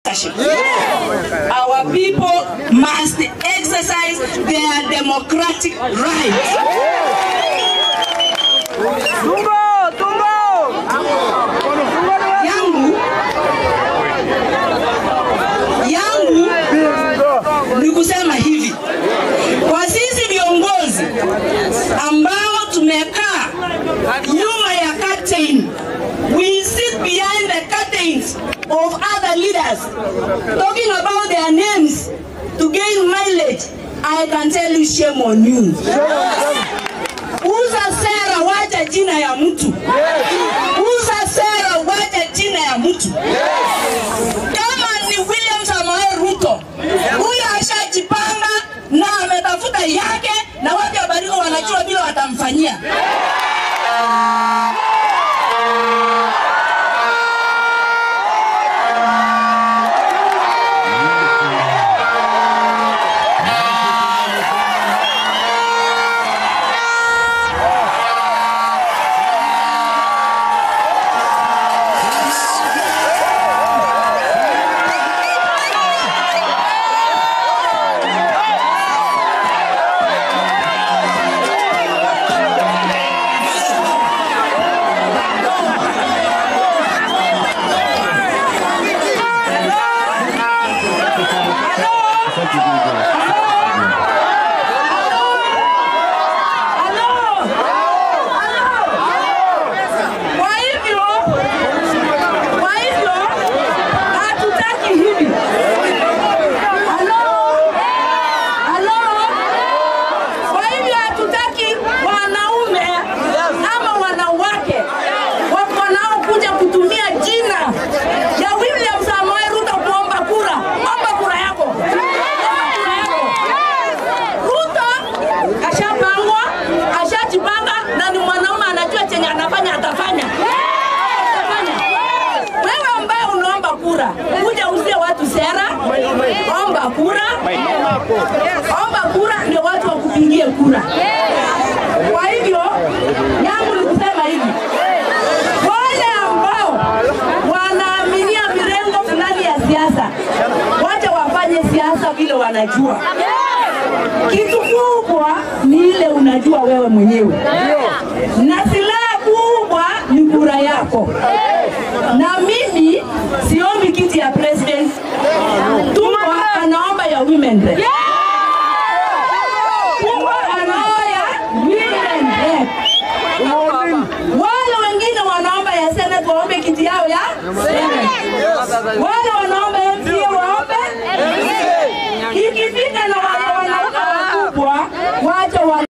leadership. Our people must exercise their democratic rights. Yangu yangu ni kusema hivi kwa sisi viongozi ambao tumekaa nyuma ya curtain, we sit behind the curtains of other leaders talking about their names to gain mileage. I can tell you shame on you. Uza sera, wacha jina ya mtu. Uza sera, wacha jina ya mtu. Kama ni William Samoei Ruto, huyo ashajipanga na ametafuta yake, na watu wa Baringo wanajua vile watamfanyia. Kwa hivyo, kwa hivyo hatutaki hivi. Halo, halo. Kwa hivyo hatutaki wanaume ama wanawake wako wanaokuja kutumia jina ya William Samoei Ruto kuomba kura. Omba kura yako, omba kura yako. Ruto ashapangwa, ashajipanga na ni mwanaume anajua chenye anafanya atafanya. Atafanya. Wewe ambaye unaomba kura, kuja uzie watu sera, omba kura, omba kura ndio watu wakupigie kura. Kwa hivyo yangu ni kusema hivi, wale ambao wanaaminia mirengo fulani ya siasa, wacha wafanye siasa vile wanajua. Kitu kubwa ni ile unajua wewe mwenyewe, na silaha kubwa ni kura yako. Na mimi siombi kiti ya president, Tumwa anaomba ya women rep. Tumwa anaomba ya women rep. Wale wengine wanaomba ya senate waombe kiti yao ya senate. Wale wanaomba MCA waombe ikifika na wale wanaume wakubwa